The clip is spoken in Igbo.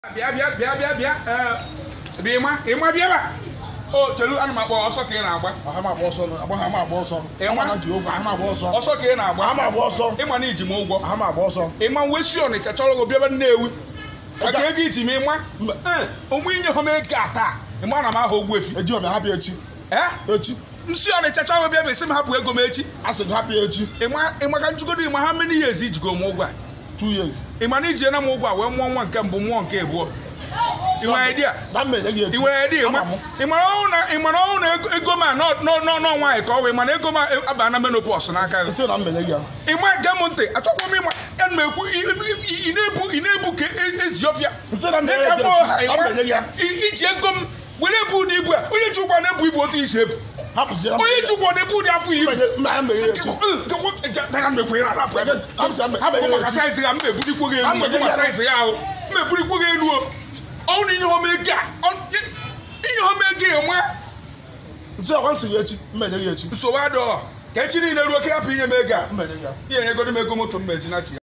bịa bịa bịa bịa bịa ee bịa ịma ịma bịa ba o chelu ana m akpọ ọsọ ka ị na-agba aha m agba ọsọ agba ha m agba ọsọ Ịnwa? ama na ji ụgwọ aha m agba ọsọ ọsọ ka ị na-agba aha m agba ọsọ ịma na iji m ụgwọ aha m agba ọsọ ịma nwe si ọnịcha chọrọ gị bịaba nnewi maka ego iji m ịma Ee, ụmụ inye ha m ego a taa ịma na m aha ogwu efi eji ọbịa hapụ echi ee echi nsị ọnịcha chọrọ gị bịa bụ isi m hapụ ego m echi a sị gị hapụ echi ịma ịma ka njugodo ịma ha mmiri ihe ezi ijigo m ụgwọ a two years ịma na iji na m ụgwọ a wee mụọ nwa nke mbụ mụọ nke abụọ ị nwere idea na mmejọ gị echi ị nwere idea ịma Ama m. ịmara ọnwụ na ịmara ọnwụ na ego- ego m a nọ nọ- nọ- nọ nwaanyị ka ọ wee mana ego m aba na menopause n'aka gị isi na mmejọ gị ya ịma gee m ntị achọkwa m ịma ya na m ekwu ị ị- ị na-ebu ị na-ebu ka e- ezi ọfịa nsị na mmejọ Dịka gị afọ ọha, echi na ịma, mmejọ gị ya i- iji ego m were ebu ụdị ibu a onye ji ụgwọ na-ebu ibu otu isi ebu hapụzie na onye ji ụgwọ na-ebu ụdị afọ ibu mmejọ mmejọ gị echi hapụ maka saizi ya m na-eburikwo gị elu maka maka saizi ya ahụ m na-eburikwo gị elu o ọnwụ na ihe hom ego a ọ- ihe hom ego a enwe nsị ọkwa nsị gị echi mmejọ gị echi nsogbu adịghọ ka echi niile ruo ka hapụ inye m ego a mmejọ gị ya ihe enyegoro m ego moto m ma eji na chi ya